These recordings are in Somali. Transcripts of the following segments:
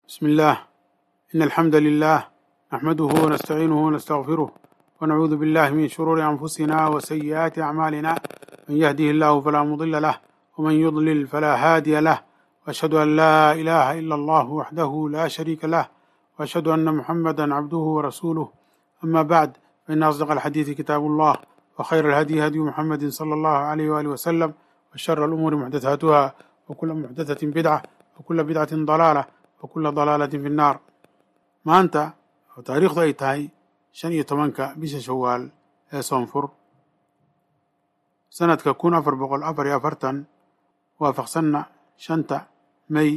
بسم الله إن الحمد لله نحمده ونستعينه ونستغفره ونعوذ بالله من شرور أنفسنا وسيئات أعمالنا من يهده الله فلا مضل له ومن يضلل فلا هادي له وأشهد أن لا إله إلا الله وحده لا شريك له وأشهد أن محمدا عبده ورسوله أما بعد فإن أصدق الحديث كتاب الله وخير الهدي هدي محمد صلى الله عليه وآله وسلم وشر الأمور محدثاتها وكل محدثة بدعة وكل بدعة ضلالة وكل ضلالة في النار maanta oo taariikhdu ay tahay shan iyo tobanka bisha shawaal ee soonfur sanadka kun afar boqol afar iyo afartan waafaqsanna shanta may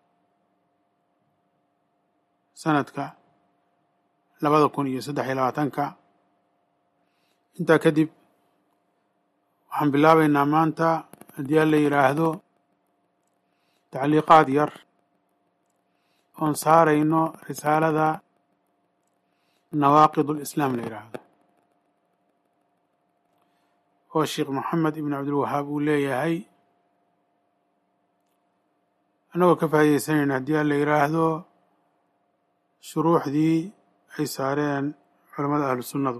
sanadka labada kun iyo saddex iyo labaatanka intaa kadib waxaan bilaabaynaa maanta haddii aan la yidhaahdo tacliiqaad yar oon saarayno risaalada nawaaqid ulislaam la yidhaahdo oo sheekh moxamed ibn cabdilwahaab uu leeyahay annagoo ka faa'iidaysanayna haddii aan la yidhaahdo shuruuxdii ay saareen culammada ahlu sunnadu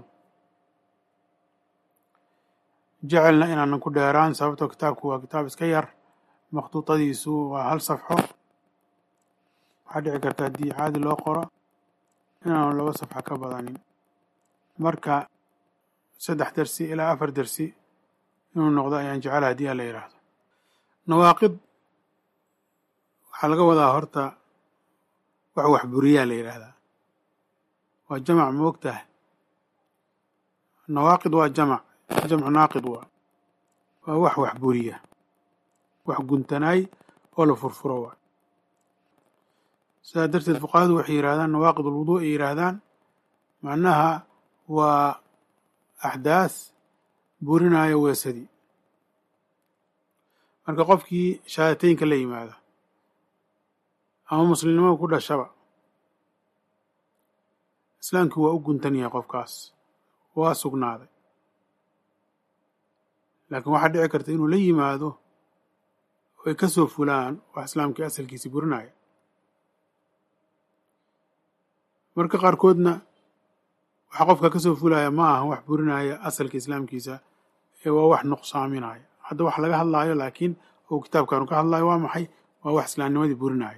jecelna inaanan ku dheeraan sababtoo kitaabku waa kitaab iska yar makhduudadiisu waa hal safxo waxaa dhici karta haddii caadi loo qoro inaanu laba safxa ka badanin marka saddex dersi ilaa afar dersi inuu noqdo ayaan jecela haddii aan la yidhaahdo nawaaqid waxaa laga wadaa horta wax wax buriyaa la yidhaahdaa waa jamac moogtah nawaaqid waa jamac jamcu naaqid waa waa wax wax buriya wax guntanaay oo la furfuro waa sidaa darteed fuqahadu waxay yidhahdaan nawaaqid ulwuduu ay yidhaahdaan macnaha waa axdaas burinaayo weesadii marka qofkii shahaadateynka la yimaada ama muslimnimada ku dhashaba islaamkii waa u guntan yahay qofkaas waa sugnaaday laakiin waxaa dhici karta inuu la yimaado oo ay ka soo fulaan wax islaamkii asalkiisi burinaya marka qaarkoodna waxa qofka ka soo fulaya ma aha wax burinaya asalka islaamkiisa ee waa wax nuqsaaminaya hadda wax laga hadlaayo laakiin ou kitaabkaanu ka hadlayo waa maxay waa wax islaamnimadii burinaya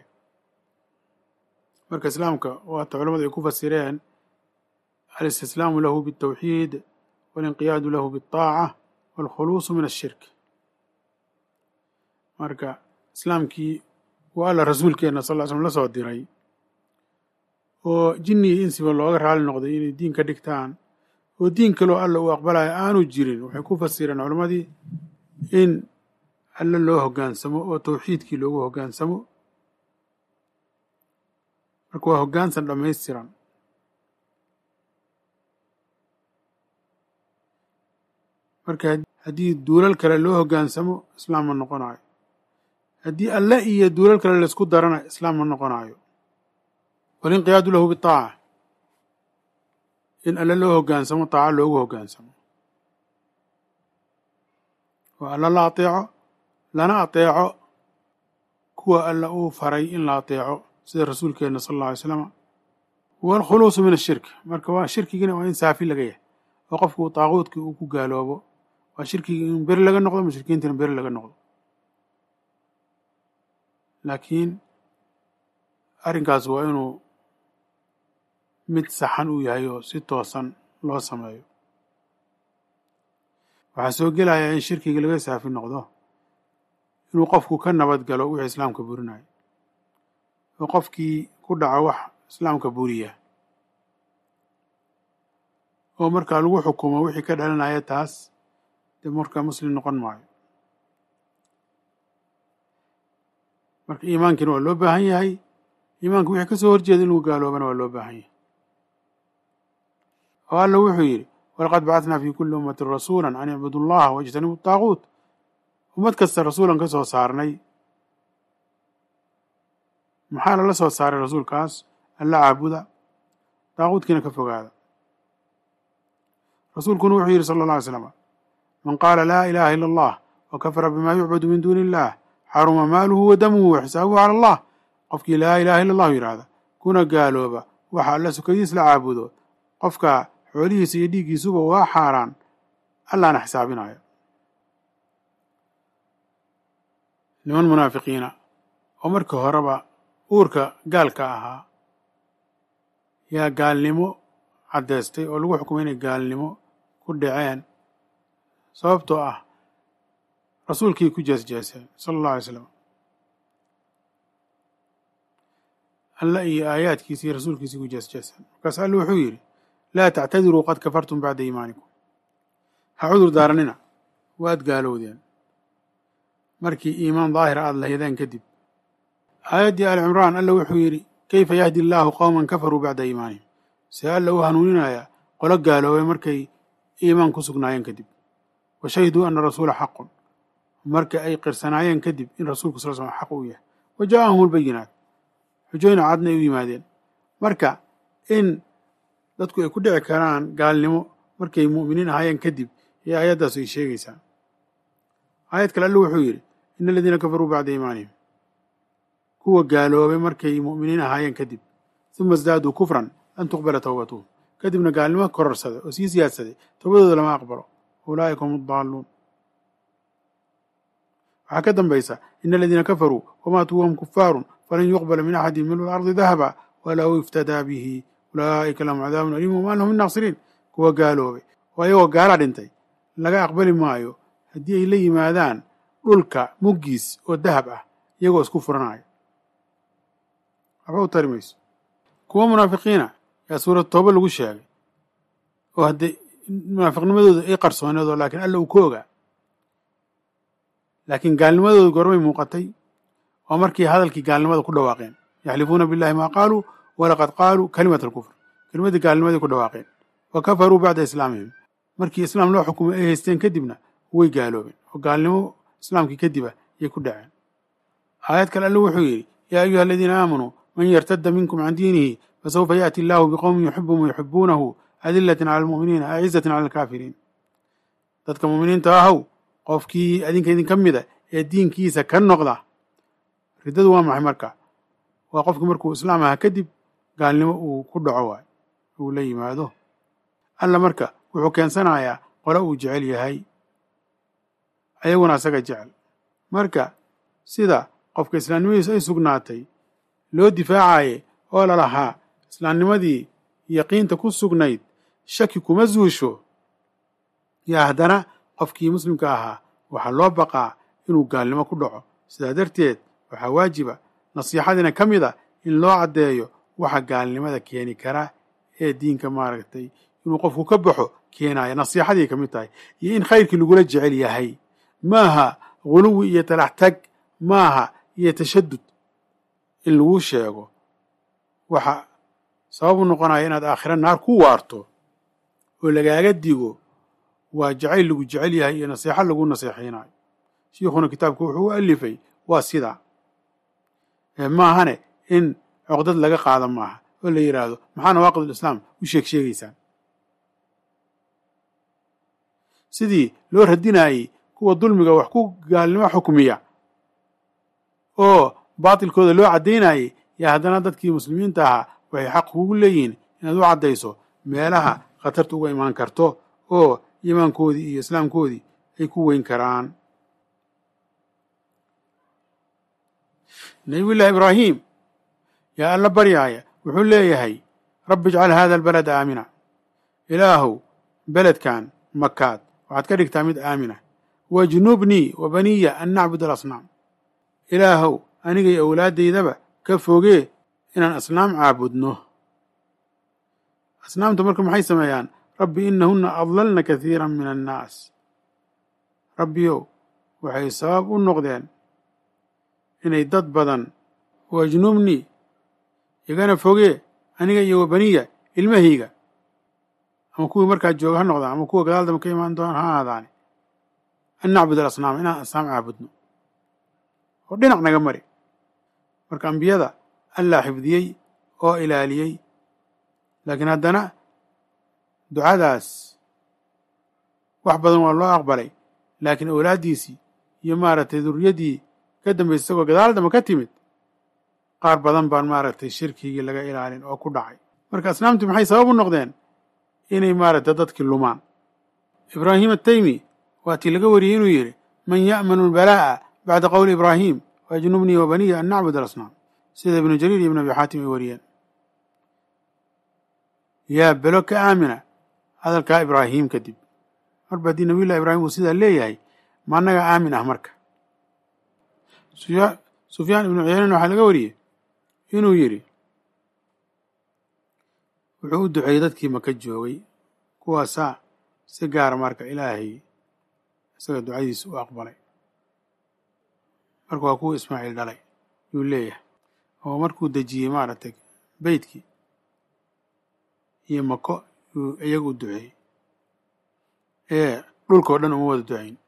marka islaamka waata culamadu ay ku fasireen alistislaamu lahu biاltawxiid walinqiyaadu lahu biاlطaaca waalkhuluusu min ashirk marka islaamkii waa alla rasuulkeenna sal ll slam la soo diray oo jinni iyo insiba looga raali noqday inay diin ka dhigtaan oo diin kaloo alla uu aqbalayo aanu jirin waxay ku fasireen culammadii in alle loo hoggaansamo oo tawxiidkii loogu hoggaansamo marka waa hoggaansan dhammaystiran marka haddii duulal kale loo hoggaansamo islaam ma noqonayo haddii alle iyo duulal kale laysku darana islaam ma noqonayo walinqiyaadu lahu bitaaca in alle loo hoggaansamo taaco loogu hoggaansamo oo alla la ateeco lana ateeco kuwa alla uu faray in la ateeco sida rasuulkeenna sala alla alay slama waalkhuluusu min ashirk marka waa shirkigiina waa in saafi laga yahay oo qofku taaquudkii uu ku gaaloobo waa shirkigii in beri laga noqdo mushrikiintina beri laga noqdo laakiin arrinkaas waa inuu mid saxan uu yahay oo si toosan loo sameeyo waxaa soo gelayaa in shirkiga laga saafi noqdo inuu qofku ka nabad galo wixii islaamka burinayo oo qofkii ku dhaco wax islaamka buriya oo markaa lagu xukumo wixii ka dhalanaya taas dee markaa muslim noqon maayo marka iimaankiina waa loo baahan yahay iimaanka wixii ka soo horjeeda in lagu gaaloobana waa loo baahan yahay oo alla wuxuu yidhi walaqad bacatnaa fi kulli ummatin rasuula an icbudu allaha wajtanibu taaquut ummad kasta rasuulan ka soo saarnay maxaa lala soo saaray rasuulkaas alla caabuda taaquudkiina ka fogaada rasuulkuna wuxuu yidhi sala alla alay slam man qaala laa ilaha ila allah wa kafara bima yucbadu min duuni illah xaruma maaluhu wa damuhu wa xisaabuhu cala allah qofkii laa ilaaha illa allahu yidhaahda kuna gaalooba waxa alla sukadiis la caabudo qofka xoolihiisa iyo dhiiggiisuba waa xaaraan allaana xisaabinayo niman munaafiqiina oo markii horeba uurka gaalka ahaa yaa gaalnimo caddaystay oo lagu xukumay inay gaalnimo ku dhaceen sababtoo ah rasuulkii ku jeesjeeseen sala allahu alay slam alla iyo aayaadkiisi iyo rasuulkiisii ku jeesjeeseen markaas alla wuxuu yidhi laa tactadiruu qad kafartum bacda iimaanikum ha cudur daaranina waad gaalowdeen markii iimaan daahira aada lahaydeen kadib aayaddii ali cimraan alla wuxuu yidhi kayfa yahdi allaahu qowman kafaruu bacda iimaanihim see alla u hanuuninayaa qolo gaaloobay markay iimaan ku sugnaayeen kadib wa shahiduu ana rasuula xaqun marka ay qirsanaayeen kadib in rasuulku sal slam xaq uu yahay wa jaa'ahum albayinaat xujooyna cadna ay u yimaadeen marka in dadku ay ku dhici karaan gaalnimo markay mu'miniin ahaayeen kadib ee aayaddaas ay sheegaysaa aayad kale alla wuxuu yidhi ina aladiina kafaruu bacda iimaanihim kuwa gaaloobay markay mu'miniin ahaayeen kadib uma isdaaduu kufran lan tuqbala towbatuhum kadibna gaalnimo kororsaday oo sii siyaadsaday towbadooda lama aqbalo ulaa'ika hum addaaluun waxaa ka dambaysa ina aladiina kafaruu wamaatuu wahum kufaarun falan yuqbala min axadi milu lardi dahaba walow iftadaa bihi ulaa'ika lahum cadaabun aliim wamaa lahum min naasiriin kuwa gaaloobay oo ayagoo gaala dhintay laga aqbali maayo haddii ay la yimaadaan dhulka muggiis oo dahab ah iyagoo isku furanaya waxba u tari mayso kuwa munaafiqiina yaa suurad tooba lagu sheegay oo haddee munaafiqnimadooda ay qarsooneedoo laakiin alla uu ka ogaa laakiin gaalnimadooda goormay muuqatay oo markii hadalkii gaalnimada ku dhawaaqeen yaxlifuuna billahi maa qaaluu walaqad qaaluu kalimat alkufr kelimadii gaalnimadii ku dhawaaqeen wa kafaruu bacda islaamihim markii islaam loo xukumay ay haysteen kadibna way gaaloobeen oo gaalnimo islaamkii kadiba ayay ku dhaceen aayad kale alle wuxuu yidhi yaa ayuha aladiina aamanuu man yartadda minkum can diinihi fasawfa yaأti allahu biqowmin yuxibuhum wayuxibuunahu adilatin cala almu'miniina acizatin cala alkaafiriin dadka mu'miniinta ahow qofkii adinka idinka mida ee diinkiisa ka noqda riddadu waa maxay marka waa qofki markuu islaam ahaa kadib gaalnimo uu ku dhaco waay uu la yimaado alla marka wuxuu keensanayaa qole uu jecel yahay ayaguna asaga jecel marka sida qofka islaamnimadiisu ay sugnaatay loo difaacaye oo lalahaa islaamnimadii yaqiinta ku sugnayd shaki kuma zuusho yaa haddana qofkii muslimka ahaa waxaa loo baqaa inuu gaalnimo ku dhaco sidaa darteed waxaa waajiba nasiixadiina ka mid a in loo caddeeyo waxa gaalnimada keeni kara ee diinka maaragtay inuu qofku ka baxo keenaya nasiixadii ka mid tahay iyo in khayrkii lagula jecel yahay maaha guluwi iyo talax tag maaha iyo tashadud in lagu sheego waxa sabab u noqonaya inaad aakhira naar ku waarto oo lagaaga digo waa jacayl lagu jecel yahay iyo nasiixo lagu naseexaynayo shiikhuna kitaabka wuxuu u alifay waa sidaa maahane in coqdad laga qaada maaha oo la yidhaahdo maxaa nawaaqid islaam u sheeg sheegaysaan sidii loo radinayey kuwa dulmiga wax ku gaalnimo xukmiya oo baatilkooda loo caddaynayey yaa haddana dadkii muslimiinta ahaa waxay xaq kugu leeyihiin inaad u caddayso meelaha khatarta uga imaan karto oo iimaankoodii iyo islaamkoodii ay ku weyn karaan nabiyullaahi ibraahim yaa alla baryaaya wuxuu leeyahay rabbi ijcal hada albalada aamina ilaahow beledkan makaad waxaad ka dhigtaa mid aamina wajnubnii wa baniya an nacbud alasnaam ilaahow anigay awlaaddaydaba ka fogee inaan asnaam caabudno asnaamta marka maxay sameeyaan rabbi inahunna adlalna kathiira min annaas rabbiyow waxay sabab u noqdeen inay dad badan wajnubnii igana fogee aniga iyo wa baniya ilmahayga ama kuwii markaa jooga ha noqdaan ama kuwa gadaal damba ka imaan doona ha aadaane an nacbud alasnaam inaan asnaam caabudno oo dhinac naga mari marka ambiyada allaa xifdiyey oo ilaaliyey laakiin haddana ducadaas wax badan waa loo aqbalay laakiin awlaaddiisii iyo maaragtay durriyaddii ka dambaysa isagoo gadaal damba ka timid qaar badan baan maaragtay shirkigii laga ilaalin oo ku dhacay marka asnaamtii maxay sabab u noqdeen inay maaragtay dadkii lumaan ibraahim ataymi waatii laga wariyey inuu yidhi man ya'manu albalaa'a bacda qowli ibraahim wajnubnii wa baniya an nacbud alasnaam sida ibnu jariir iyo ibn abi xaatim ay wariyeen yaa belo ka aamina hadalkaa ibraahim kadib marba haddii nabiyullahi ibraahim uu sidaa leeyahay ma annaga aamin ah marka sufyaan ibnu cuyaynan waxaa laga wariyey inuu yidhi wuxuu u duceeyey dadkii maka joogay kuwaasaa si gaara marka ilaahay isaga ducadiisa u aqbalay marka waa kuwa ismaaciil dhalay yuu leeyahay oo markuu dejiyey maaragtay beytkii iyo mako yuu iyaga u duceeyey ee dhulkao dhan uma wada ducayn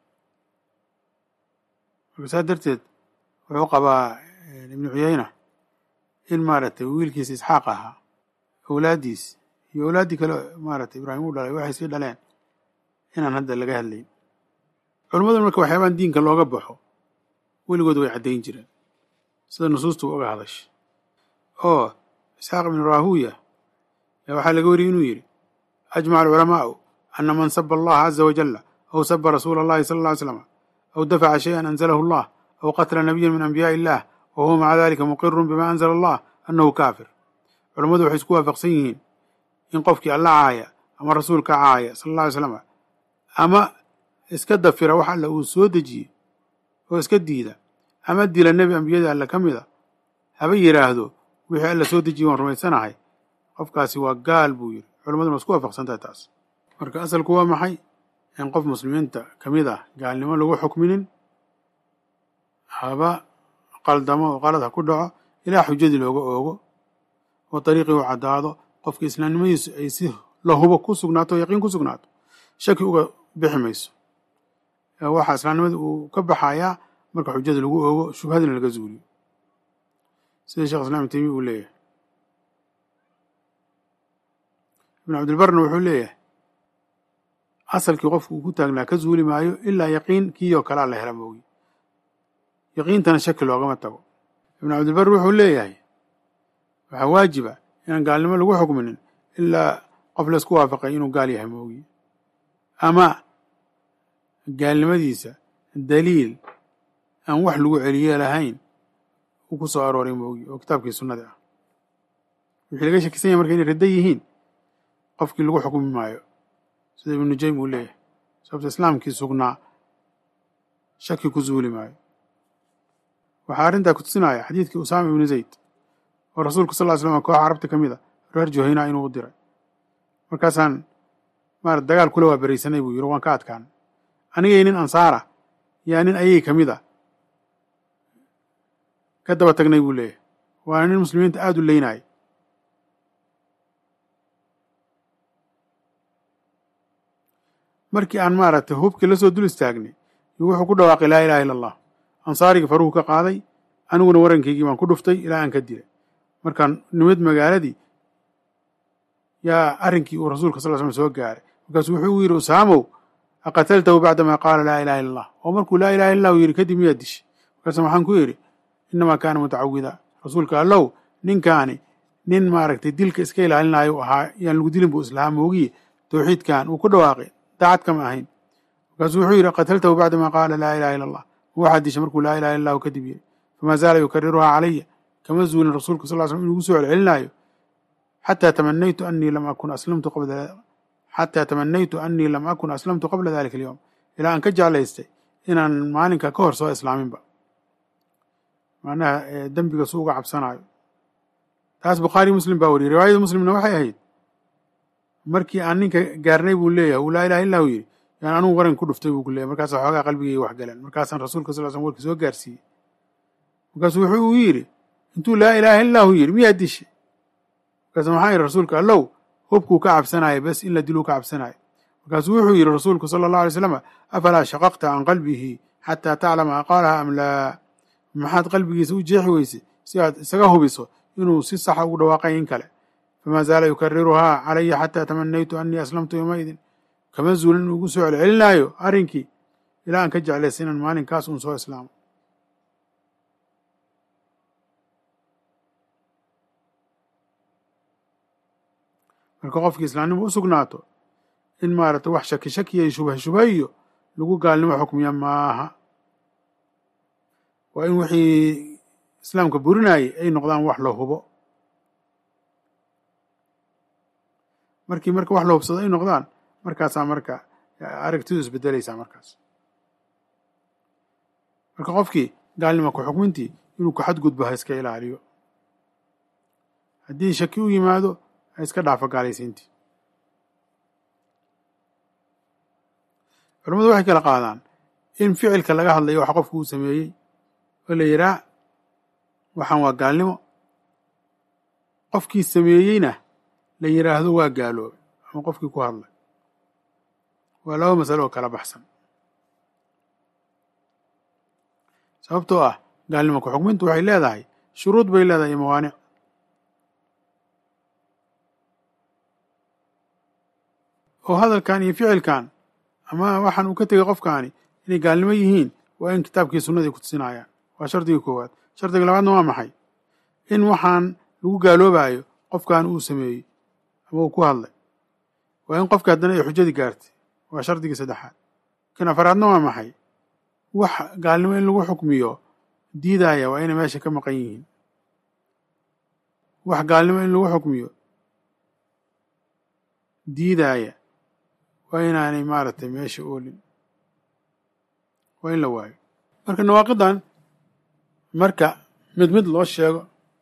marka saa darteed wuxuu qabaa ibnu cuyayna in maaragtay wiilkiisa isxaaq ahaa awlaaddiis iyo awlaaddii kale maaragtay ibraahim u dhalay waxay sii dhaleen inaan hadda laga hadlayn culammaduna marka waxyaabaan diinka looga baxo weligood way caddayn jireen sida nusuustu uga hadashay oo isxaaq ibnu raahuya yaa waxaa laga wariyey inuu yidhi ajmaca alculamaa'u ana man saba allaha caza wajalla aw saba rasuula allahi sala alla ly slam aw dafaca shayan anzalahu allah aw qatla nabiyan min anbiyaai illah wa huwa maca dalika muqirun bima anzala allah annahu kaafir culammadu waxay isku waafaqsan yihiin in qofkii alla caaya ama rasuulka caaya sala alla alay slam ama iska dafira wax alla uu soo dejiyey oo iska diida ama dila nebi ambiyada alle ka mida haba yidhaahdo wixii alla soo dejiyey waan rumaysanahay qofkaasi waa gaal buu yidhi culammaduna waa isku waafaqsantahay taas marka asalku waa maxay in qof muslimiinta ka mid ah gaalnimo lagu xukminin haba qaldamo oo qalad ha ku dhaco ilaa xujadii looga oogo oo dariiqii u caddaado qofka islaamnimadiisu ay si lahubo ku sugnaato o yaqiin ku sugnaato shaki uga bixi mayso waxaa islaamnimada uu ka baxayaa marka xujada lagu oogo shubhadina laga zuuliyo sida shekh islam ibn taymiya uu leeyahay ibn cabdilbarna wuxuu leeyahay asalkii qofku uu ku taagnaa ka zuuli maayo ilaa yaqiin kii oo kalea la hela moogi yaqiintana shaki loogama tago ibn cabdilbar wuxuu leeyahay waxaa waajiba inaan gaalnimo lagu xukminin ilaa qof laysku waafaqay inuu gaal yahay moogi ama gaalnimadiisa daliil aan wax lagu celiye lahayn uu ku soo arooray moogi oo kitaabkii sunnada ah wixii laga shakisan yahay marka inay ridda yihiin qofkii lagu xukmi maayo sida ibnu nujaym uu leeyahay sababta islaamkii sugnaa shaki ku zuuli maayo waxaa arrintaa ku tusinaya xadiidkii usaama ibnu zayd oo rasuulku sal ly slam kooxa carabta ka mid a reer juhayna inuu u diray markaasaan maarata dagaal kula waa beraysanay buu yidhi waan ka adkaan anigay nin ansaara yaa nin ayay ka mid a ka daba tagnay buu leeyahay waana nin muslimiinta aada u leynaya markii aan maaragtay hubkii la soo dul istaagnay yo wuxuu ku dhawaaqay laa ilaha illa allah ansaarigii faruhu ka qaaday aniguna warankaygii baan ku dhuftay ilaa aan ka dilay markaan nimid magaaladii yaa arrinkii uu rasuulka sal l slam soo gaaray markaasuu wuxuu u yidhi usaamow aqataltahu bacdamaa qaala laa ilaha illa allah oo markuu laa ilaha illa lahu yidhi kadib miyaad dishay markaasa waxaan ku yidhi innamaa kaana mutacawida rasuulka allow ninkaani nin maaragtay dilka iska ilaalinaayo ahaa yaan lagu dilin buu islahaa moogiye tawxiidkan uu ku dhawaaqay daacad kama ahayn markaasuu wuxuu yidhi qataltahu bacdamaa qaala laa ilaha illa allah waxaad dishay markuu laa ilaha illa lahu kadib yidhi famaa zaala yukariruhaa calaya kama zuulin rasuulka sal l slam inuu igu soo celcelinaayo xataa tamanaytu anii lam akun aslamtu qabla xataa tamanaytu anii lam akun aslamtu qabla dalika alyowm ilaa aan ka jeclaystay inaan maalinka ka hor soo islaaminba macnaha dembiga su uga cabsanaayo taas bukhaari muslim baa wariyey riwaayada muslimna waxay ahayd markii aan ninka gaarnay buu leeyahay uu laa ilaha illa hu yidhi yaan anugu waran ku dhuftay buu ku leeyahy markaasa xoogaa qalbigayga wax galeen markaasaan rasuulka sal slam warkii soo gaarsiiyey markaasuu wuxuu u yidhi intuu laa ilaaha illa hu yidhi miyaa dishay markaasa maxaa yidhi rasuulka allow hubkuu ka cabsanaayo bes in la diluu ka cabsanaayo markaasuu wuxuu yidhi rasuulku sala allahu alay slam afalaa shaqaqta can qalbihi xataa taclama aqaalaha am laa maxaad qalbigiisa u jeexi weysay si aad isaga hubiso inuu si saxa ugu dhawaaqay in kale famaa zaala yukariruhaa calaya xataa tamanaytu anii aslamtu yowmaidin kama zuulin inuu igu soo celcelinaayo arrinkii ilaa aan ka jeclaysay inaan maalinkaas uun soo islaamo marka qofkii islaamnimo u sugnaato in maaragtay wax shaki shakiya iyo shubha shubha iyo lagu gaalnimo xukmiya maaha waa in wixii islaamka burinayay ay noqdaan wax la hubo markii marka wax la hubsado ay noqdaan markaasaa marka aragtidu isbedelaysaa markaas marka qofkii gaalnimo ku xukmintii inuu ku xadgudbo ha iska ilaaliyo haddii shaki u yimaado ha iska dhaafo gaalaysiintii culamadu waxay kala qaadaan in ficilka laga hadlayo wax qofku uu sameeyey oo la yidhaah waxaan waa gaalnimo qofkii sameeyeyna la yidhaahdo waa gaaloobay ama qofkii ku hadlay waa laba masalo oo kala baxsan sababtoo ah gaalnimo ku xukmintu waxay leedahay shuruud bay leedahay iyo mawaanic oo hadalkan iyo ficilkan ama waxaan uu ka tegay qofkaani inay gaalnimo yihiin waa in kitaabkii sunnadii ku tusinayaan waa shardigii koowaad shardiga labaadna waa maxay in waxaan lagu gaaloobayo qofkan uu sameeyey ama uu ku hadlay waa in qofka haddana ay xujadii gaartay waa shardigii saddexaad kan afaraadna waa maxay wax gaalnimo in lagu xukmiyo diidaya waa inay meesha ka maqan yihiin wax gaalnimo in lagu xukmiyo diidaaya waa inaanay maaragtay meesha oolin waa in la waayo marka nawaaqidan marka mid mid loo sheego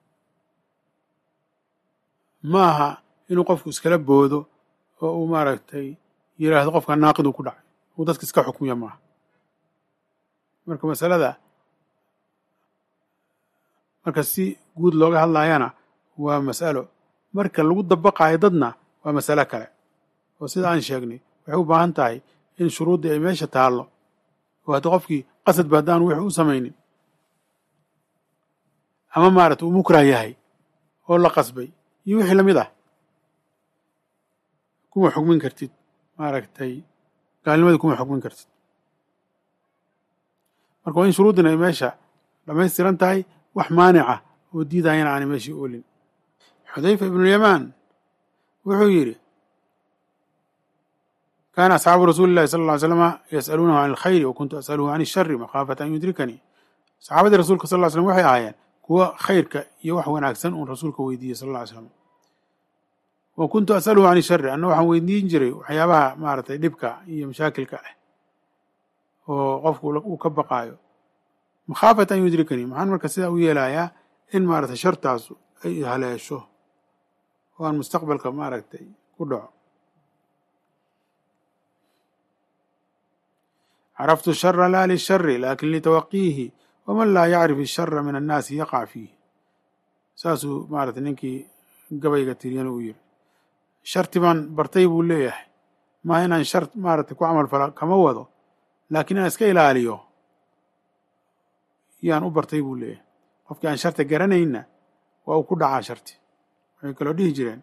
ma aha inuu qofku iskala boodo oo uu maaragtay yidhaahdo qofka naaqid uu ku dhacay uu dadka iska xukmiya maaha marka masalada marka si guud looga hadlayana waa mas'alo marka lagu dabaqaayo dadna waa masalo kale oo sida aan sheegnay waxay u baahan tahay in shuruuddii ay meesha taallo oo haddii qofkii qasadba haddaan wix u samaynin ama maaragtay uu mukrah yahay oo la qasbay iyo wixii lamid ah kuma xukmin kartid maaragtay gaalnimadii kuma xukmin kartid marka waa in shuruuddina ay meesha dhamaystiran tahay wax maanica oo diidayana aanay meeshii oolin xudayfa ibnulyamaan wuxuu yidhi kaana asxaabu rasuuli llahi sala ll ly slama yas'aluunahu can alkhayri wa kuntu as'aluhu can ishari makhaafata an yudrikanii saxaabadii rasulka sal ll ly slam waxay ahaayeen kuwa khayrka iyo wax wanaagsan uun rasuulka weydiiyey sal lla ly slam wa kuntu as'aluhu can ishari anna waxaan weydiin jiray waxyaabaha maaragtay dhibka iyo mashaakilka ah oo qofku uu ka baqaayo makhaafata an yudrikanii maxaan marka sidaa u yeelayaa in maaragtay shartaasu ay haleesho oo aan mustaqbalka maaragtay ku dhaco caraftu shara laa lishari lakin litawaqiihi waman laa yacrif ishara min annaasi yaqac fiih saasuu maaragtay ninkii gabayga tiriyana uu yiri sharti baan bartay buu leeyahay maaha inaan shar maaragtay ku camal fala kama wado laakiin inaan iska ilaaliyo yaan u bartay buu leeyahay qofkii aan sharta garanayna waa uu ku dhacaa sharti waxay kaloo dhihi jireen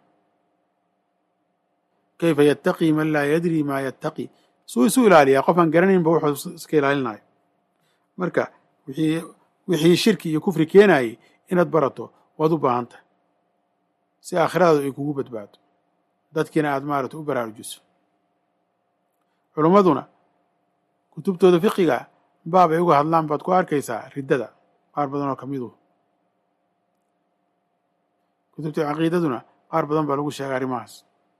kayfa yattaqii man laa yadri maa yattaqi suu isu ilaaliyaa qof aan garanaynba wuxuu iska ilaalinayo marka wixii wixii shirki iyo kufri keenayay inaad barato waad u baahan tahay si aakhiradaadu ay kugu badbaado dadkiina aad maarata u baraarujiso culummaduna kutubtooda fiqiga baab ay uga hadlaan baad ku arkaysaa riddada qaar badan oo ka midu kutubta caqiidaduna qaar badan baa lagu sheegay arrimahaas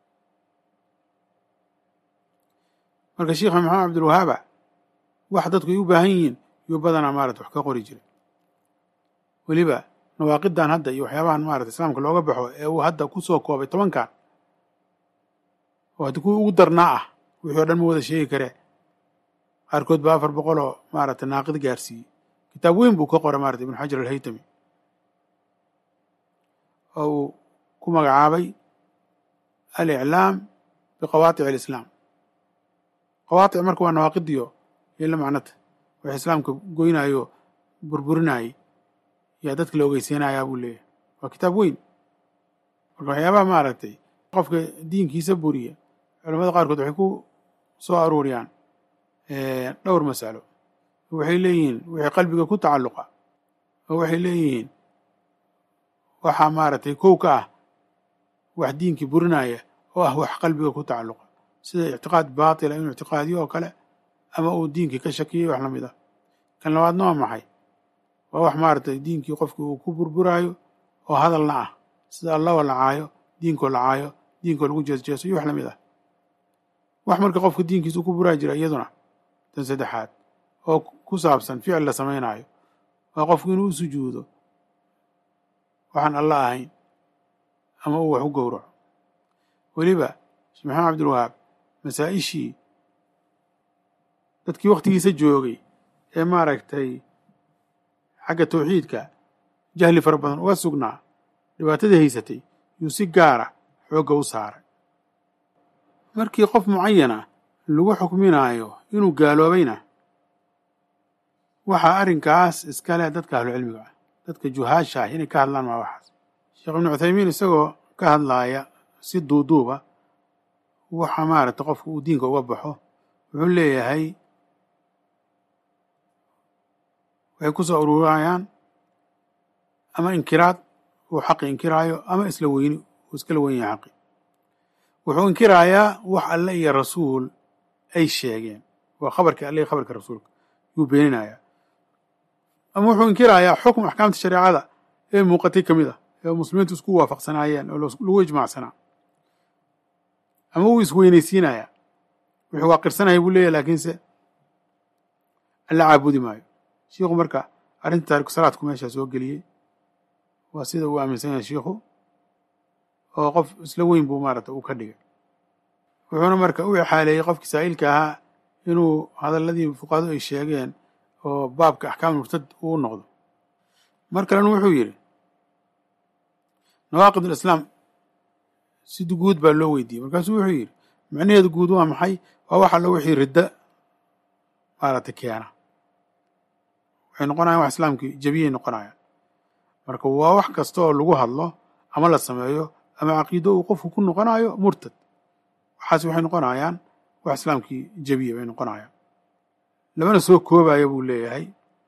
marka sheikha maxamed cabdilwahaaba wax dadku ay u baahan yihiin yuu badanaa maarata wax ka qori jiray weliba nawaaqidan hadda iyo waxyaabahan maarata islaamka looga baxo ee uu hadda ku soo koobay tobankan oo haddii kuwii ugu darnaa ah wixii o dhan ma wada sheegi karee qaarkood baa afar boqol oo maarata naaqid gaarsiiyey kitaab weyn buu ka qoray maarata ibnu xajar alhaytami oo uu ku magacaabay aliclaam biqawaatici alislaam qawaatic marka waa nawaaqidiyo iyo la macnata wax islaamka goynaayo burburinayay yaa dadka la ogeysiinayaa buu leeyahay waa kitaab weyn marka waxyaabaha maaragtay qofka diinkiisa buriya culamada qaarkood waxay ku soo aruuriyaan dhowr masalo waxay leeyihiin wixii qalbiga ku tacalluqa oo waxay leeyihiin waxaa maaragtay kow ka ah wax diinkii burinaya oo ah wax qalbiga ku tacalluqa sida ictiqaad baatila inuu ictiqaadiyo oo kale ama uu diinkii ka shakiyay wax la mid ah kan labaadna waa maxay waa wax maaragtay diinkii qofkii uu ku burburaayo oo hadalna ah sida allaba la caayo diinkoo la caayo diinkoo lagu jeesjeeso iyo wax la mid ah wax marka qofka diinkiisa uu ku buraa jira iyaduna tan saddexaad oo ku saabsan ficil la samaynaayo waa qofku inuu u sujuudo waxaan alla ahayn ama uu wax u gowraco weliba sheekh maxamed cabdilwahaab masaa-ishii dadkii wakhtigiisa joogay ee maaragtay xagga tawxiidka jahli fara badan uga sugnaa dhibaatadii haysatay yuu si gaara xoogga u saaray markii qof mucayana lagu xukminaayo inuu gaaloobayna waxaa arrinkaas iska leh dadka ahlucilmiga ah dadka juhaasha ah inay ka hadlaan maa waxaas sheekh ibnu cuthaymiin isagoo ka hadlaaya si duuduuba waxa maaragtay qofka uu diinka uga baxo wuxuu leeyahay waxay ku soo ururayaan ama inkiraad uu xaqi inkiraayo ama isla weyni uu iskala weyn yahay xaqi wuxuu inkiraayaa wax alle iyo rasuul ay sheegeen waa khabarkii alle iyo khabarka rasuulka yuu beeninayaa ama wuxuu inkiraayaa xukm axkaamta shareecada ee muuqatay ka mid ah ee muslimiintu isku waafaqsanaayeen oo lagu ijmaacsanaa ama wuu isweynaysiinayaa wuxuu waa qirsanaya buu leeyahy laakiinse alla caabudi maayo shiikhu marka arrinta taariku salaadku meeshaa soo geliyey waa sida uu aaminsan yahay shiikhu oo qof isla weyn buu maaragta uu ka dhigay wuxuuna marka u exaaleeyey qofkii saa'ilka ahaa inuu hadalladii fuqahadu ay sheegeen oo baabka axkaam murtad uu noqdo mar kalena wuxuu yidhi nawaaqid ulislaam si guud baa loo weydiiyey markaasuu wuxuu yidhi macnaheedu guud waa maxay waa wax allo wixii ridda maaragtay keena waxay noqonayaan wax islaamkii jebiyay noqonayaan marka waa wax kasta oo lagu hadlo ama la sameeyo ama caqiido uu qofku ku noqonayo murtad waxaas waxay noqonayaan wax islaamkii jebiya bay noqonayaan lamana soo koobaya buu leeyahay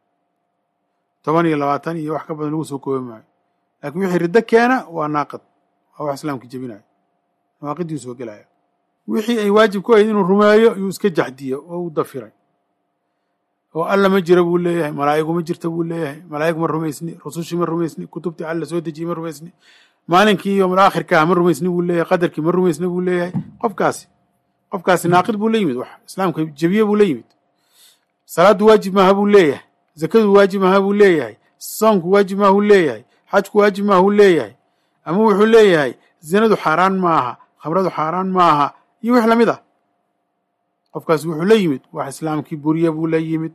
toban iyo labaatan iyo wax ka badan lagu soo koobi maayo laakiin wixii riddo keena waa naaqid waa wax islaamkii jebinayo nawaaqiddii soo gelaya wixii ay waajib ku ahayd inuu rumeeyo yuu iska jaxdiyo oo u dafiray oo alla ma jira buu leeyahay malaa'igu ma jirta buu leeyahay malaa'ig ma rumaysni rusushii ma rumaysni kutubtii alla soo dejiyey ma rumaysni maalinkii yowmal aakhirka ma rumaysni buu leeyahay qadarkii ma rumaysni buu leeyahay qofkaasi qofkaasi naaqid buu la yimid wax islaamka jebiye buu la yimid salaaddu waajib maaha buu leeyahay zakadu waajib maaha buu leeyahay soonku waajib maaha buu leeyahay xajku waajib maaha buu leeyahay ama wuxuu leeyahay zinadu xaaraan maaha khamradu xaaraan maaha iyo wix lamid ah qofkaasi wuxuu la yimid wax islaamkii buriye buu la yimid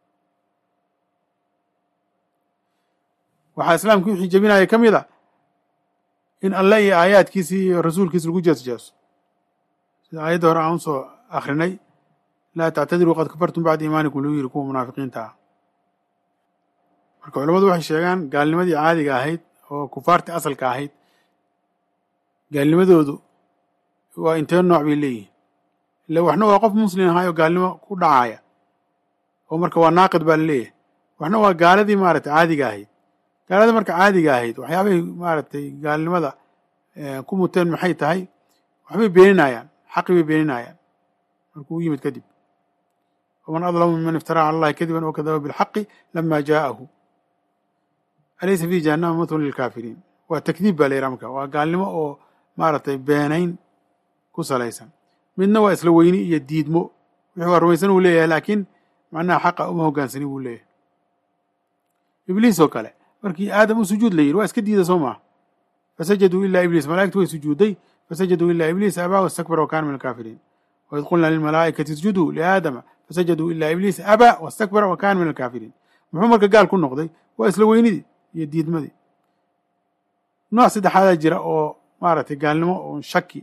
waxaa islaamkii wixii jebinaya ka mid a in alle iyo aayaadkiisii iyo rasuulkiisa lagu jeesjeeso sida aayadda hore aan usoo akrinay laa tactadiruu qad kafartum bacda iimaanikum lagu yiri kuwa munaafiqiinta ah marka culammadu waxay sheegaan gaalnimadii caadiga ahayd oo kufaartii asalka ahayd gaalnimadoodu waa intee nooc bay leeyihin ille waxna waa qof muslim ahaay oo gaalnimo ku dhacaya oo marka waa naaqid baa laleeyahay waxna waa gaaladii maaragtay caadiga ahayd gaalada marka caadiga ahayd waxyaabahay maaragtay gaalnimada ku muteen maxay tahay waxbay beeninayaan xaqi bay beeninayaan markuu u yimid kadib waman adlamu miman iftaraa cala allahi kadiban oo kadaba bilxaqi lama jaa'ahu alaysa fi jahannama mathun lilkaafiriin waa takdiib baa la yidhaha marka waa gaalnimo oo maaragtay beenayn ku salaysan midna waa isla weyni iyo diidmo wixii waa rumaysan uu leeyahay laakiin macnaha xaqa uma hogaansani buu leeyahay ibliis oo kale markii aadam u sujuud la yidhi waa iska diida soo maaha fasajaduu ilaa ibliis malaa'igtu way sujuudday fasajaduu ilaa ibliis abaa wastakbara wa kana min alkaafiriin waid qulna lilmalaa'ikati isjuduu liaadama fasajaduu ilaa ibliis abaa wastakbara wa kana min alkaafiriin muxuu marka gaal ku noqday waa isla weynidii iyo diidmadii nooc saddexaadaa jira oo maaragtay gaalnimo oo shaki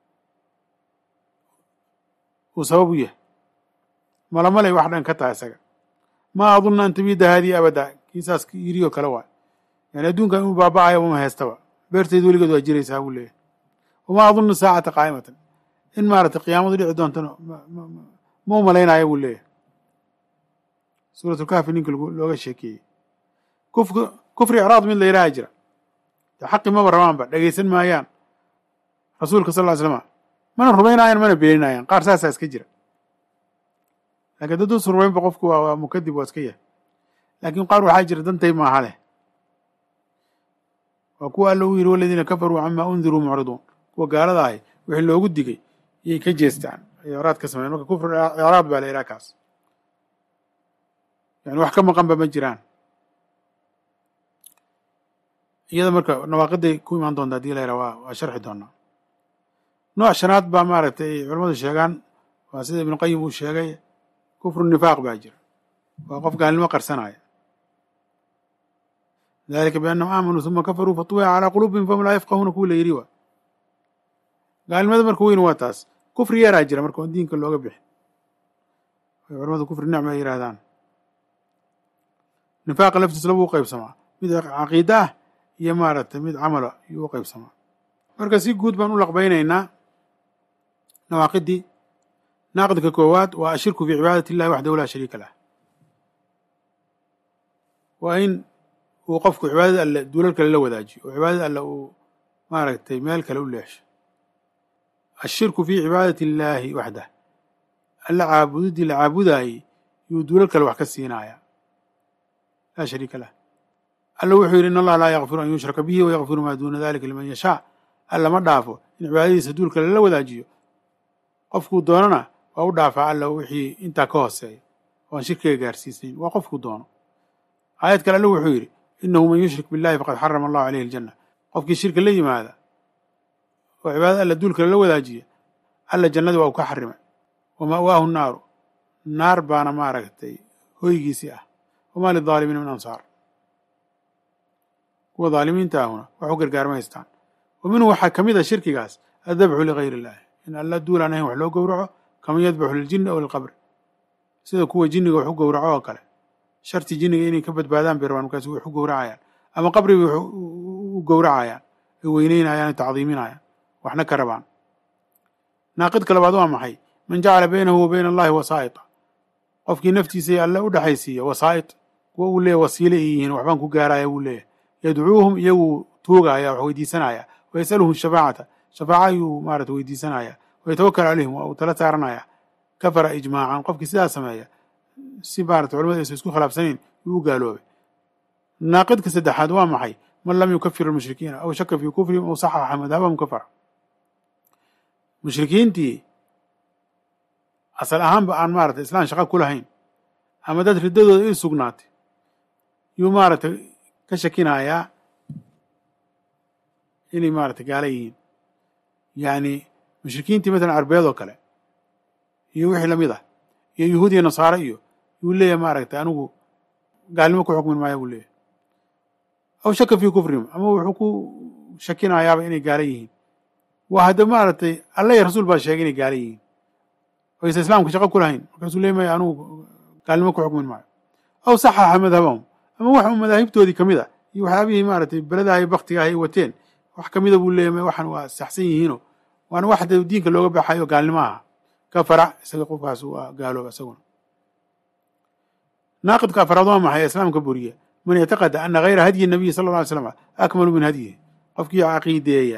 uu sabab u yahay malamalay wax dhan ka tahay isaga maa adunna an tabiida haadihi abada kiisaas yirioo kale waay yani adduunkan inuu baaba'ayo uma heystaba beerteed weligeed waa jiraysaa buu leeyahay wamaa adunnu saacata qaa'imatan in maaragtay qiyaamadu dhici doontana ma u malaynaayo buu leeyahay suuratulkaafi ninka looga sheekeeyey kufka kufri icraad mid la yidhaha jira de xaqi maba rabaanba dhegaysan maayaan rasuulka sal ly slama mana rumaynaayaan mana beeninaayaan qaar saasaa iska jira lakiin daduusu rumaynba qofku waa mukadib waa iska yahay laakiin qaar waxaa jira dantay maaha leh waa kuwa alla u yidhi waladiina kafaruu camaa undiruu mucriduun kuwa gaalada ahay wixii loogu digay yay ka jeestaan icraad ka sameyan marka kufr icraad baa la yidhaha kaas yani wax ka maqanba ma jiraan iyada marka nawaaqiday ku imaan doonta hadii la yidhaha waa waa sharxi doonaa nooc shanaad baa maaragtay ay culamadu sheegaan waa sida ibnu qayim uu sheegay kufru nifaaq baa jira waa qof gaalnimo qarsanaya dalika biannahum aamanuu huma kafaruu fatuwica calaa quluubihim fahum laa yafqahuuna kuwa la yidhi waa gaalnimada marka weyn waa taas kufri yaraa jira marka on diinka looga bixin ay culamadu kufri nicma ay yidhahdaan nifaaqa laftiis labuu qaybsamaa mid caqiida ah iyo maaragtay mid camala yuu u qaybsamaa marka si guud baan u laqbaynaynaa nawaaqidii naaqidka koowaad waa ashirku fii cibaadati illahi waxdahu laa shariika lah waa in uu qofku cibaadada alle duulal kale la wadaajiyo oo cibaadada alle uu maaragtay meel kale u leexsho ashirku fii cibaadati illaahi waxdah alla caabudidii la caabudaayey yuu duulal kale wax ka siinaaya laa shariika lah alla wuxuu yidhi in allaha laa yakfiru an yushraka bihi wayakfiru maa duuna dalika liman yashaa alla ma dhaafo in cibaadadiisa duul kale la wadaajiyo qofkuu doonana waa u dhaafaa alla wixii intaa ka hooseeya oo aan shirkiga gaarsiisnayn waa qofkuu doono aayad kale alla wuxuu yidhi inahu man yushrik billahi faqad xarama allahu caleyhi aljanna qofkii shirka la yimaada oo cibaadada alla duul kale la wadaajiya alla jannada waa uu ka xarimay wa ma'waahu naaru naar baana maaragtay hoygiisii ah wamaa lidaalimiina min ansaar kuwa daalimiinta ahuna wax u gargaarma haystaan wa minhu waxaa ka mid a shirkigaas addabxu ligayr illahi in alla duul aan ahayn wax loo gowraco kaman yadbaxu liljinni aw lilqabri sida kuwa jinniga wax u gowraco oo kale sharti jinniga inay ka badbaadaan bay rabaan markaas wax u gowracayaan ama qabri bay u gowracayaan ay weyneynayaan ay tacdiiminayaan waxna ka rabaan naaqidka labaad waa maxay man jacala baynahu wa bayna allahi wasaa'ita qofkii naftiisay alle u dhexaysiiya wasaa'id kuwa uu leeyahy wasiile ay yihiin waxbaan ku gaaraya wuu leeyahy yadcuuhum iyaguu tuugaya wax weydiisanaya wa yasaluhum shafaacata shafaaca ayuu maarata weydiisanaya wa yatawakal calayhim waa uu tala saaranaya kafara ijmaacan qofkii sidaa sameeya si maarata culamadu aysan isku khilaafsanayn yuu u gaaloobay naaqidka saddexaad waa maxay man lam yukafir almushrikiina aw shaka fii kufrihim aw saxaxa madhabahum kafara mushrikiintii asal ahaanba aan maarata islaan shaqa ku lahayn ama dad riddadooda ii sugnaatay yuu maaragtay ka shakinayaa inay maarata gaala yihiin yacni mushrikiintii matalan carbeed oo kale iyo wixii lamid ah iyo yuhuud iyo nasaare iyo yuu leeyahay maaragtay anigu gaalnimo ku xukmin maaya buu leeyahay aw shaka fii kufrihim ama wuxuu ku shakinayaaba inay gaala yihiin waa hadda maaragtay alla iyo rasuul baa sheegay inay gaala yihiin oo aysan islaamka shaqo ku lahayn markaasuu leey maya anigu gaalnimo ku xukmin maayo aw saxaxa madhabahum ama wax u madaahibtoodii ka mid a iyo waxyaabihii maaragtay beladaha iyo baktigaah ay wateen wax ka mida buu leeyahy waxan waa saxsan yihiino waana wax de diinka looga baxayo gaalnimo aha kafara isaga qofkaas waa gaalooba isaguna naaqidka afraad waa maxay islaamka buriya man ictaqada ana hayra hadyi nabiyi sala alla alay slam akmalu min hadyihi qofkii caqiideeya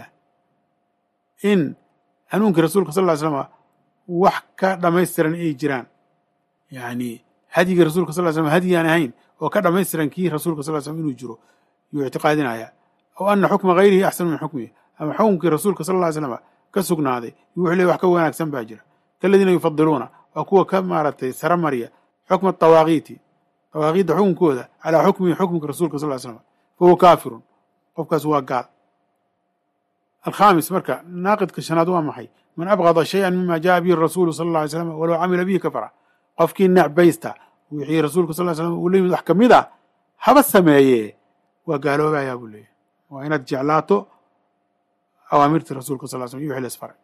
in hanuunkii rasuulka sal ly slama wax ka dhamaystiran ay jiraan yani hadyigii rasulka sal slam hadyi aan ahayn oo ka dhamaystiran kii rasuulka sal slam inuu jiro yuu ictiqaadinaya aw ana xukma hayrihi axsanu min xukmihi ama xukunkii rasuulka sal ly slama ka sugnaaday yu wuxuu ley wax ka wanaagsan baa jira kaladiina yufadiluuna waa kuwa ka maaragtay sara marya xukma tawaaqiiti tawaaqiidda xukunkooda calaa xukmihi xukmka rasuulka sal slam fahuwa kaafirun qofkaas waa gaal alkhaamis marka naaqidka shanaad waa maxay man abgada shayan mima jaءa bihi rasuulu sal اla alay slam walow camila bihi kafara qofkii necbaysta wixii rasuulka sal slam uu la yimid wax kamid a haba sameeye waa gaaloobayaa buu leeyahy waa inaad jeclaato awaamirtii rasuulka sal slam iyo wixii la isfaray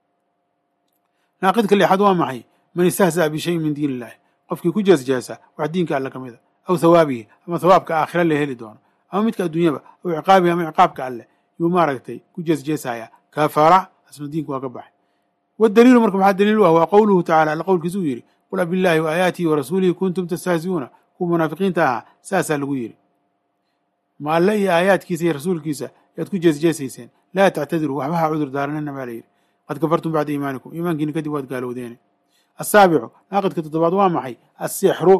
naaqidka lixaad waa maxay man istahza'a bishayin min diin illahi qofkii ku jeesjeesa wax diinka alle ka mid a aw hawaabihi ama hawaabka aakhira la heli doono ama midka adduunyaba aw ciqaabihi ama ciqaabka alleh yuu maaragtay ku jeesjeesaya kafara asna diinku waa ka baxay wadaliilu marka maxaa daliil u ah waa qowluhu tacala alla qowlkiisa uu yidhi qul abillahi wa aayaatihi wa rasuulihi kuntum tastahzi'uuna kuwa munaafiqiinta ahaa saasaa lagu yidhi ma alle iyo aayaadkiisa iyo rasuulkiisa yaad ku jeesjeesayseen laa tactadiruu waxba ha cudur daaranina baa la yidhi qad kafartum bacda iimaanikum iimaankiina kadib waad gaalowdeene asaabicu naaqidka toddobaad waa maxay asixru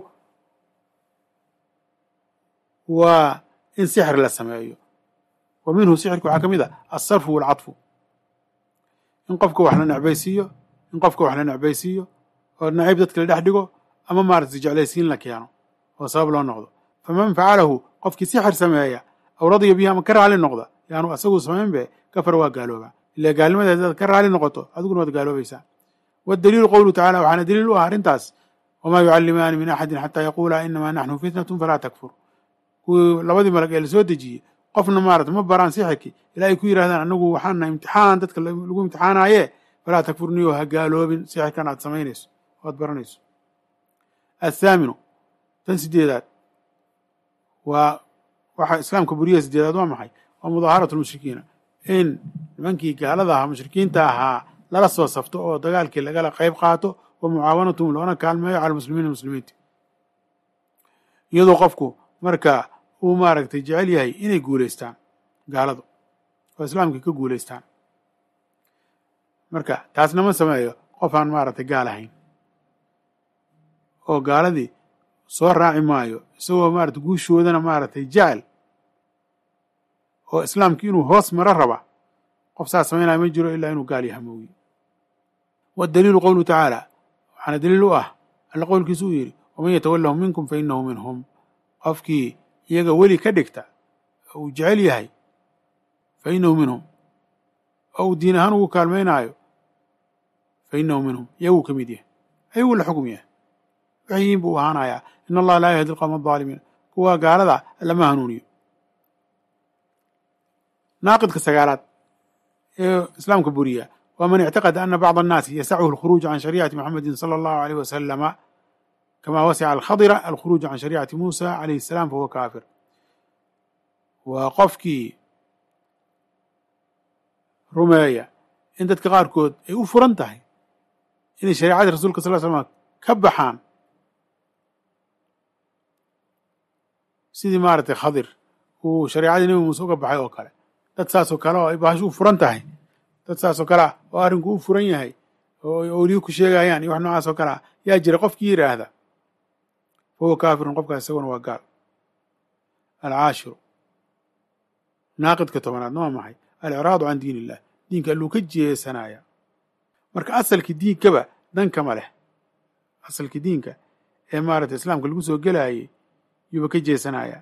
waa in sixir la sameeyo wa minhu sixirka waxaa ka mid a alsarfu waalcadfu in qofka wax la necbaysiiyo in qofka wax la necbaysiiyo oo nacayb dadka la dhex dhigo ama maaragtay jeclaysiin la keeno oo sabab loo noqdo faman facalahu qofkii sixir sameeya aw radiya bihi ama ka raali noqda yaanu asagu samaynbe kafar waa gaalooba ila gaalnimada hadaad ka raali noqoto adiguna waad gaaloobaysaa waddaliilu qowluhu tacala waxaana daliil u ah arrintaas wamaa yucallimaani min axadin xataa yaquula inamaa naxnu fitnatun falaa takfur kuwii labadii malag ee lasoo dejiyey qofna maarata ma baraan sixirkii ilaa ay ku yidhahdaan anagu waxaana imtixaan dadka lagu imtixaanaaye falaa takfurniyo ha gaaloobin sixirkan aad samaynayso oad baranayso athaaminu tan sideedaad waa waxa islaamka buriyaha sideedaad waa maxay waa mudaaharatu lmushrikiina in nimankii gaalada ahaa mushrikiinta ahaa lala soo safto oo dagaalkii lagala qayb qaato wa mucaawanatuhum loona kaalmeeyo cala muslimiina muslimiinta iyadoo qofku marka uu maaragtay jecel yahay inay guulaystaan gaaladu oo islaamkii ka guulaystaan marka taasna ma sameeyo qof aan maaragtay gaal ahayn oo gaaladii soo raaci maayo isagoo maarata guushoodana maaragtay jecel oo islaamkii inuu hoos maro raba qof saas samaynaya ma jiro ilaa inuu gaal yaha moogiye waddaliilu qowluhu tacaala waxaana daliil u ah alla qowlkiisu uu yidhi waman yatawallahum minkum fa innahu minhum qofkii iyaga weli ka dhigta oo uu jecel yahay fa innahu minhum oo uu diin ahaan ugu kaalmaynaayo fa innahu minhum iyaguu ka mid yahay ayaguu la xukm yahay waxyiin buu ahaanayaa in allaha laa yahdi alqowma aldaalimiin kuwa gaalada lama hanuuniyo naaqidka sagaalaad ee islaamka buriya waa man ictaqada ana bacda annaasi yasachu alkhuruuj can shariicati muxamedin sala allahu aleyh wasalama kama wasica alkhadira alkhuruuj can shariicati muusa calayhi asalaam fahuwa kaafir waa qofkii rumeeya in dadka qaarkood ay u furan tahay inay shariicadii rasulka sal l slm ka baxaan sidii maaragtay khadir uu shariicadii nebi muuse uga baxay oo kale dad saasoo kale oo ay bahasho u furan tahay dad saasoo kale ah oo arrinku u furan yahay oo ay oliyo ku sheegayaan iyo wax noocaas oo kale ah yaa jira qofkii yidhaahda fahuwa kaafirun qofkaas isaguna waa gaal alcaashiru naaqidka tobanaadna waa maxay alicraadu can diin illah diinka alluu ka jeesanaya marka asalkii diinkaba dankama leh asalkii diinka ee maaragtay islaamka lagu soo gelaayey yuuba ka jeesanaya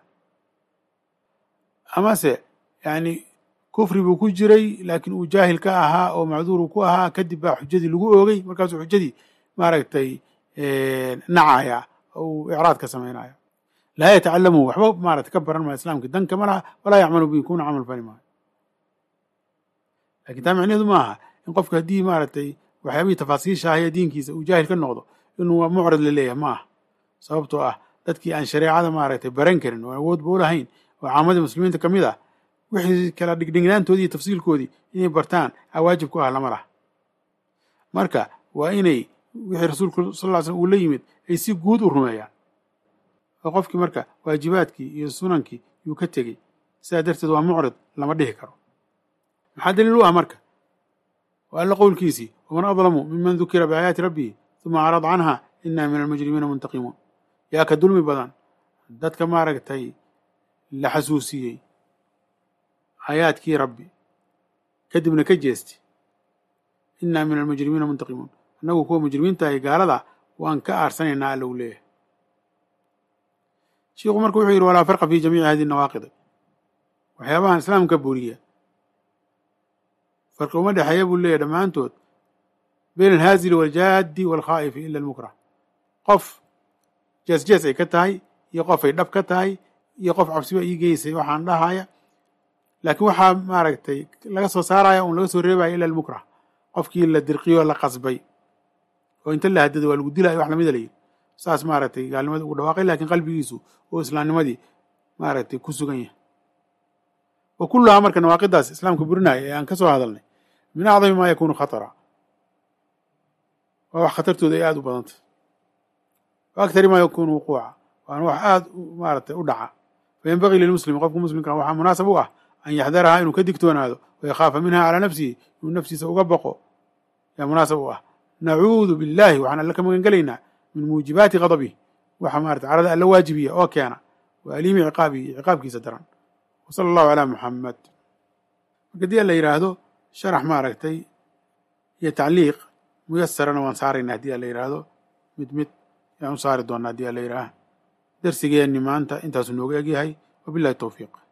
amase yacni kufri buu ku jiray laakiin uu jaahil ka ahaa oo macduur uu ku ahaa kadib baa xujadii lagu oogay markaasuu xujadii maaragtay nacaya oo uu icraad ka samaynaya laa yatacalamu waxba maarata ka baran maayo islaamkii danka ma laha walaa yacmalu bihi kuna camal fali maayo lakin taa micneheedu ma aha in qofka haddii maaragtay waxyaabihii tafaasiisha ahaya diinkiisa uu jaahil ka noqdo inuu mucrid la leeyahay ma aha sababtoo ah dadkii aan shareecada maaragtay baran karin oo awoodba u lahayn oo caamadii muslimiinta ka mid ah wixii kala dhigdhignaantoodii iyo tafsiilkoodii inay bartaan aa waajib ku ah lama laha marka waa inay wixii rasuulku sal ll slm uu la yimid ay si guud u rumeeyaan oo qofkii marka waajibaadkii iyo sunankii yuu ka tegey sidaa darteed waa mucrid lama dhihi karo maxaa daliil u ah marka waa alla qowlkiisii waman adlamu miman dukira biaayaati rabbihi uma acrad canha inaa min almujrimiina muntaqimuun yaa ka dulmi badan dadka maaragtay la xasuusiyey aayaadkii rabbi kadibna ka jeesti innaa min almujrimiina muntaqimuun annagu kuwa mujrimiintahay gaalada waan ka aarsanaynaa alla u leeyahay shiikhu marka wuxuu yidhi walaa farqa fi jamiici hadihi nawaaqidi waxyaabahan islaamka buriya farqi uma dhexeeya buu leeyahy dhammaantood bayn alhaazili waaljaaddi waalkhaa'ifi ila almukrah qof jees jees ay ka tahay iyo qof ay dhab ka tahay iyo qof cabsiba ii geysay waxaan dhahaya laakiin waxaa maaragtay laga soo saaraya un laga soo reebaya ila almukrah qofkii la dirqiyo la qasbay oo inta la hadado waa lagu dilaayo wax lamida layidhi saas maaragtay gaalnimadii ugu dhawaaqay lakiin qalbigiisu oo islaamnimadii maaragtay ku sugan yahay wa kulluhaa marka nawaaqidaas islaamka burinaya ee aan ka soo hadalnay min acdami maa yakuunu khatara waa wax khatartooda ay aada u badanta wa aktari maa yakuunu wuquuca waana wax aada maaragtay u dhaca fayanbagii lilmuslimi qofka muslimka waxaa munaasab u ah an yaxdarahaa inuu ka digtoonaado wayakhaafa minha calaa nafsihi inuu naftiisa uga baqo yaa munaasab u ah nacuudu billahi waxaan alle ka magan gelaynaa min muujibaati ghadabih waxa maarata carada alla waajibiya oo keena wa aliimi ciqaabihi ciqaabkiisa daran wa sala allahu calaa muxamed marka haddii la yidhaahdo sharax maaragtay iyo tacliiq muyasarana waan saarayna haddii a la yidhaahdo mid mid yaan u saari doonaa haddii a la yidhaah darsigeenni maanta intaasuu nooga egyahay wabillahi towfiiq